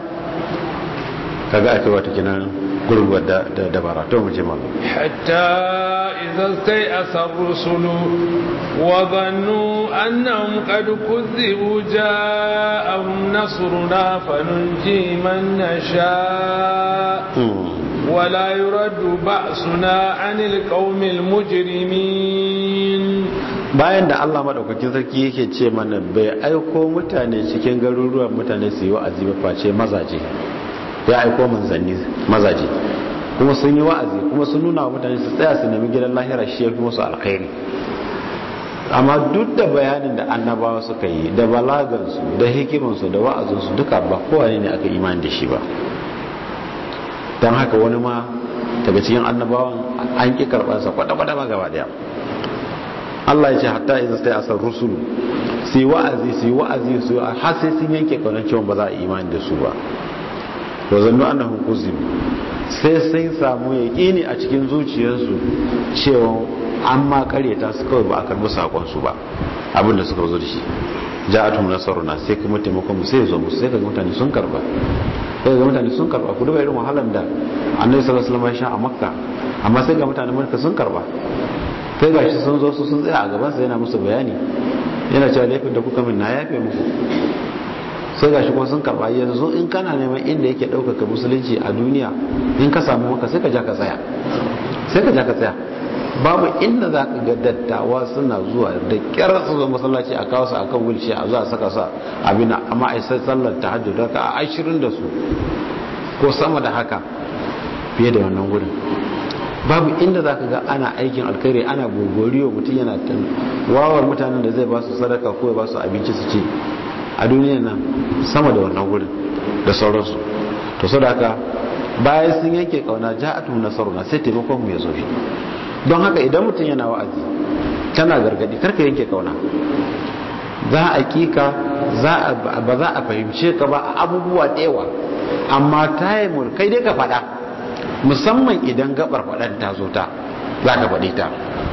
kaga ake wata kinan gurguwar da dabara to mu je malu hatta idza stai'asa ar-rusulu wa dhannu annahum qad kuzzibu ja'ahum nasruna fanunji man nasha ولا يرد بأسنا عن القوم المجرمين bayan da Allah madaukakin sarki yake ce mana bai aiko mutane cikin garuruwan mutane su yi wa'azi ba face mazaje ya aiko manzanni mazaje kuma sun yi wa'azi kuma sun nuna wa mutane su tsaya su nemi gidan lahira shi ya fi musu alkhairi amma duk da bayanin da annabawa suka yi da balagansu da hikimansu da wa'azinsu duka ba kowane ne aka imani da shi ba don haka wani ma daga cikin annabawan an ƙi karɓarsa kwata-kwata ma gaba daya Allah ya ce hatta idan sai asar rusulu su yi wa'azi su yi wa'azi su har sai sun yanke ƙaunar cewa ba za a imani da su ba wa zannu annahum kuzib sai sun samu yaƙini a cikin zuciyarsu cewa an ma karyata su kawai ba a karbi sakon su ba abin da suka zo da shi ja'atum nasaruna sai kuma taimakon mu sai ya zo musu sai kaga mutane sun karba sai ga mutane sun karba ku duba irin wahalar da annabi sallallahu alaihi wasallam ya sha a makka amma sai ga mutane makka sun karba sai ga shi sun zo su sun tsaya a gaban sa yana musu bayani yana cewa laifin da kuka min na yafe muku sai ga shi kuma sun karba yanzu in kana neman inda yake ɗaukaka musulunci a duniya in ka samu maka sai ka ja ka tsaya sai ka ja ka tsaya babu inda za ka ga dattawa suna zuwa da kyar su zo masallaci a kawo su akan wulci a zuwa saka su abin amma a sai sallar ta hajji da ka ashirin da su ko sama da haka fiye da wannan gudun babu inda za ka ga ana aikin alkhairi ana gogoriyo mutum yana wawar mutanen da zai ba su sadaka ko ya ba su abinci su ci a duniya nan sama da wannan gudun da sauransu to sadaka bayan sun yanke kauna ja'atu nasaruna sai taimakon mu ya zo shi don haka idan mutum yana wa'azi tana gargadi karka yanke kauna za a kika ba za a fahimce ka ba a abubuwa ɗewa amma taimur kai dai ka faɗa musamman idan gabar faɗan ta zo ta za ka faɗi ta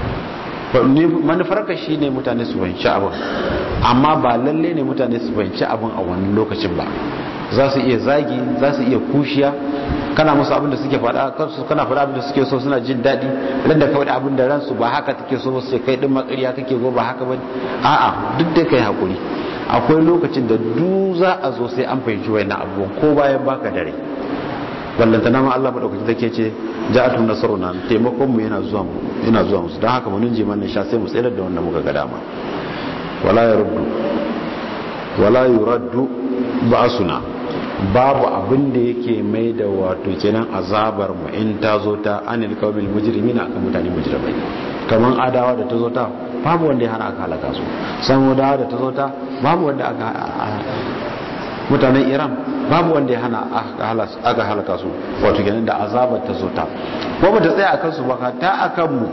manufarka shi ne mutane su fahimci abin amma ba lalle ne mutane su fahimci abin a wani lokacin ba za su iya zagi za su iya kushiya kana musu abin da suke faɗa kansu kana faɗa abin da suke so suna jin daɗi ran da kawai abin da ransu ba haka take so su kai din makariya kake go ba haka bane a'a duk da kai hakuri akwai lokacin da du za a zo sai an fahimci wayannan abubuwan ko bayan baka dare wallanta na ma Allah madaukaki take ce ja'atun nasruna taimakon mu yana zuwa mu yana zuwa musu dan haka mun ji man sha sai mu tsayar da wannan muka ga dama wala yaruddu wala yuraddu ba'suna babu abin da yake mai da wato kenan azabar mu in ta zo ta anil kawbil mujrimin akan mutane mujrimai kaman adawa da ta zo ta babu wanda ya hana aka halaka su samudawa da ta zo ta babu wanda aka mutanen iran babu wanda ya hana aka halaka su wato kenan da azabar ta zo ta ko ba ta tsaya akan su ba ta akan mu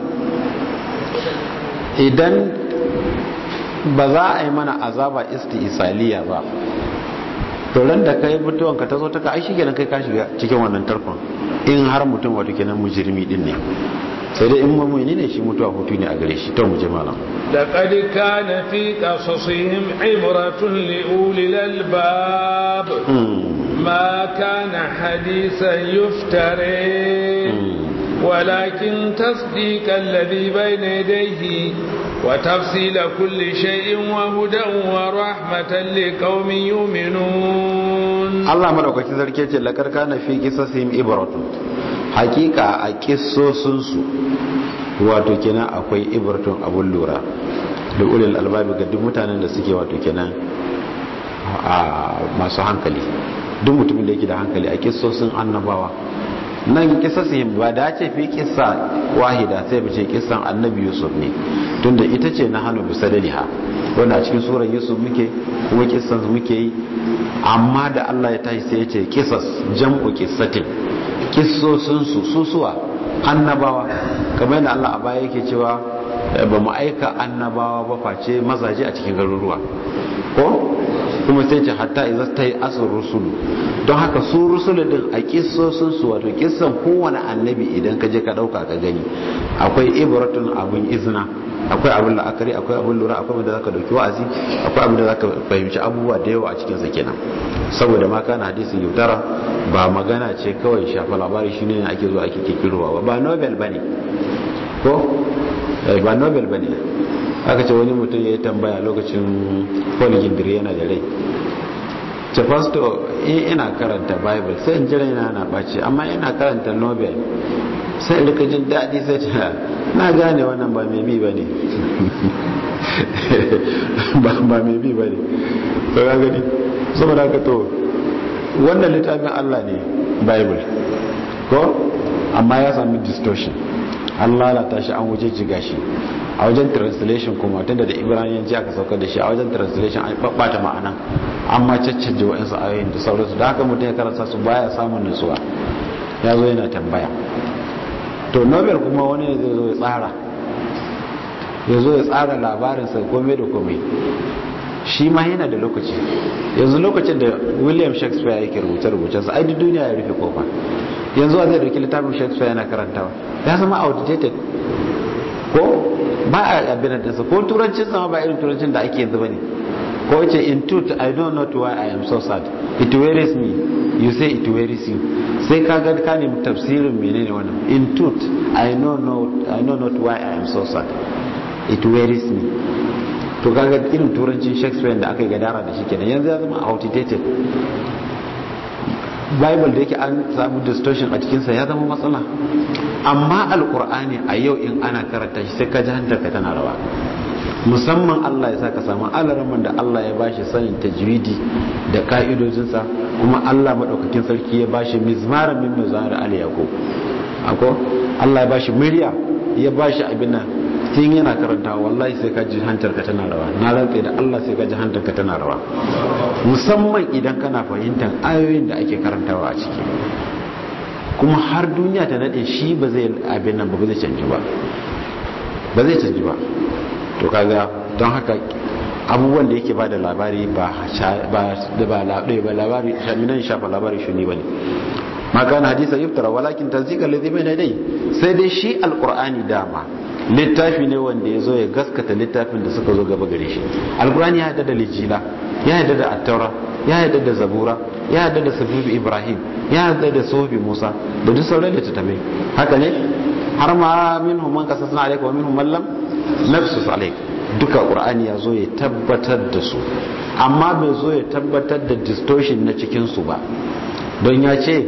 idan ba za a yi mana azaba isti'isaliya ba to ran da kai mutuwan ka tazo ta ka ai shikenan kai ka shiga cikin wannan tarkon in har mutum wato kenan mujrimi din ne sai dai in mu'mini ne shi mutuwa hutu ne a gare shi to mu je malam laqad kana fi qasasihim ibratun li ulil albab ma kana hadisan yuftare ولكن تصديق الذي بين يديه وتفصيل كل شيء وهدى ورحمة لقوم يؤمنون الله مدوكاkin sarki ce lakar kana fi qisasihim ibratun hakika a kissosun su wato kenan akwai ibratun abun lura da ulil albabi ga duk mutanen da suke wato kenan a masu hankali duk mutumin da yake da hankali a kissosin annabawa nan kisasihim ba da ce fi kissa wahida sai bace kissan annabi yusuf ne tunda ita ce na hannu bisa daliha wanda a cikin surar yusuf muke kuma kissan muke yi amma da Allah ya tashi sai ya ce kisas jam'u kissatin kissosin su susuwa annabawa kamar yadda Allah a baya yake cewa ba mu aika annabawa ba face mazaje a cikin garuruwa ko kuma sai ce hatta idza tai asr rusul don haka su rusul din a kissosin su wato kissan kowane annabi idan ka je ka dauka ka gani akwai ibratun abun izna akwai abin la'akari akwai abin lura akwai abin da zaka dauki wa'azi akwai abin da zaka fahimci abubuwa da yawa a cikin sa kenan saboda ma kana hadisin yautara ba magana ce kawai shafa labari shine ake zo ake kikirowa ba nobel bane ko ba nobel bane aka ce wani mutum ya yi tambaya lokacin paul gindiri yana da rai ce pastor ina karanta bible sai in jira yana na ɓace amma ina karanta nobel sai rika jin daɗi sai ce na gane wannan ba mai bi ba ne ba mai bi ba ne to ya gani saboda haka to wannan littafin allah ne bible ko amma ya sami distortion an lalata shi an wuce jiga shi a wajen translation kuma tunda da ibraniyanci aka saukar da shi a wajen translation an babbata ma'ana amma caccanje wa'insu ayoyin da sauransu da haka mutum ya karasa su baya samun nutsuwa ya zo yana tambaya to nobel kuma wani ne zai zo ya tsara ya zo ya tsara labarinsa komai da komai shi ma yana da lokaci yanzu lokacin da william shakespeare yake rubuce-rubuce sa aidi duniya ya rufe kofa yanzu a zai dauki littafin shakespeare yana karantawa ya zama outdated ko ba a abin da ko turancin sama ba irin turancin da ake yanzu bane ko yace in truth i don't know why i am so sad it worries me you say it worries you sai ka ga ka nemi tafsirin menene wannan in truth i know not i know not why i am so sad it worries me to kaga irin turancin shakespeare da aka yi gadara da shi kenan yanzu ya zama outdated bible da yake an samu distortion a cikinsa ya zama matsala amma alkur'ani a yau in ana karanta shi sai ka ji hantarka tana rawa musamman Allah ya sa ka samu alaraman da Allah ya bashi sanin tajwidi da ka'idojinsa kuma Allah madaukakin sarki ya bashi mizmara min mizmar al yaqub ako Allah ya bashi murya ya bashi abin nan tun yana karanta wallahi sai ka ji hantarka tana rawa na rantsa da Allah sai ka ji hantarka tana rawa musamman idan kana fahimtar ayoyin da ake karantawa a ciki kuma har duniya ta nade shi ba zai abin nan ba zai canji ba ba zai canji ba to kaga don haka abubuwan da yake ba da labari ba ba labari shaminan shafa labari shi ne bane ma kana hadisa yuftara walakin tasdiqa alladhi bayna dai sai dai shi alqur'ani dama littafi ne wanda ya zo ya gaskata littafin da suka zo gaba gare shi alqur'ani ya yadda da lijila ya yadda da attaura ya yadda da zabura ya yadda da safifi ibrahim ya yadda da sofi musa da duk sauran littattafai haka ne har ma minhum man qasasna alayka wa minhum man lam nafsus alayk duka qur'ani ya zo ya tabbatar da su amma bai zo ya tabbatar da distortion na cikin su ba don ya ce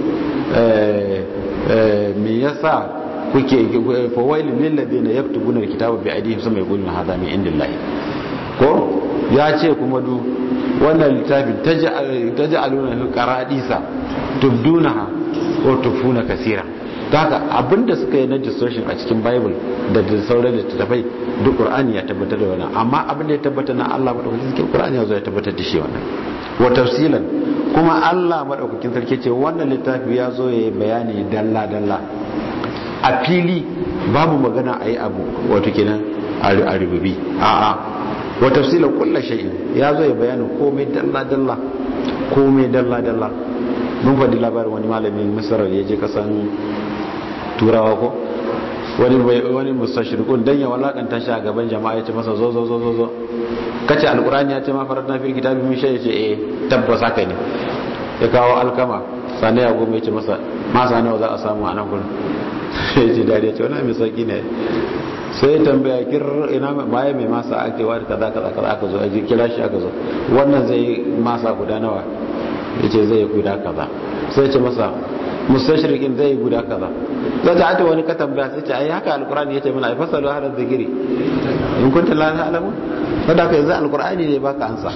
me yasa kuke fawailin lillazina yaktubuna alkitaba bi aydihim sama yaquluna hadha min indillahi ko ya ce kuma du wannan littafin taj'aluna fi qaradisa tubdunaha wa tufuna kaseera haka abinda suka yi na distortion a cikin bible da da sauran littattafai duk qur'ani ya tabbatar da wannan amma abin da ya tabbatar na Allah madaukakin cikin qur'ani ya zo ya tabbatar da shi wannan wa tafsilan kuma Allah madaukakin sarki ce wannan littafi ya zo ya yi bayani dalla dalla a fili babu magana a yi abu wato kenan a rububi a'a wa tafsilan kullu shay'in ya zo ya bayani komai dalla dalla komai dalla dalla mun faɗi labarin wani malamin misar ya je kasan turawa ko wani wani mustashriqun dan ya walakanta shi a gaban jama'a ya ce masa zo zo zo zo zo kace alqur'ani ya ce ma faradna fil kitabi min shay ce eh tabbas haka ne ya kawo alkama sane ya gome ya ce masa masa nawa za a samu a nan gurin ya ce dariya ce wani mai sauki ne sai tambaya kir ina baya mai masa ake wa kaza kaza kaza aka zo aji kira shi aka zo wannan zai masa guda nawa ya ce zai guda kaza sai ce masa mustashrikin zai guda kaza zai ta ata wani ka tambaya sai ce ai haka alqur'ani yace mana ai fasalu hada zikiri in kunta la ta'lamu sadaka yanzu alqur'ani ne baka ansa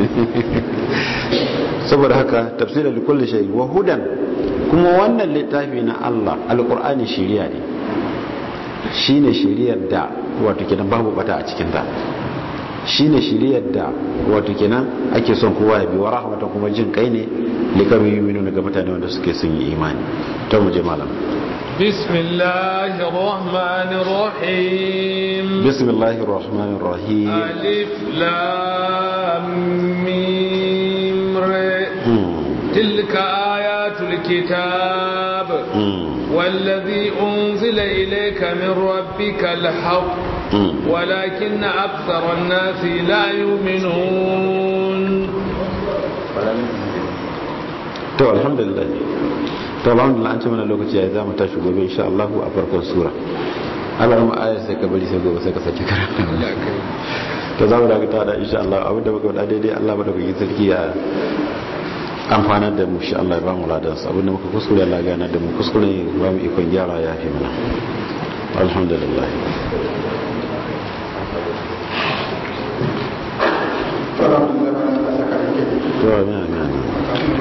saboda haka tafsirin da kulli shay wa hudan kuma wannan littafi na Allah alqur'ani shiriya ne shine shiriyar da wato kidan babu bata a cikin ta shine shiriyar da wato kenan ake son kowa ya bi wa rahmatan kuma jin kai ne likamin yuminu ga mutane wanda suke sun yi imani ta mu je malam بسم الله الرحمن الرحيم بسم الله الرحمن الرحيم ألف لام ميم ر تلك آيات الكتاب والذي أنزل إليك من ربك الحق ولكن أكثر الناس لا يؤمنون to alhamdulillah to alhamdulillah an ce mana lokaci ya za mu tashi gobe insha Allah a farkon sura Allah mu aya sai ka bari sai gobe sai ka sake karanta to za mu daga ta da insha Allah abin da muka faɗa daidai Allah ba da kuke sarki ya amfanar da mu shi Allah ya ba mu ladan sa abin da muka kuskure Allah gana da mu kuskure ba mu ikon gyara ya fi mana alhamdulillah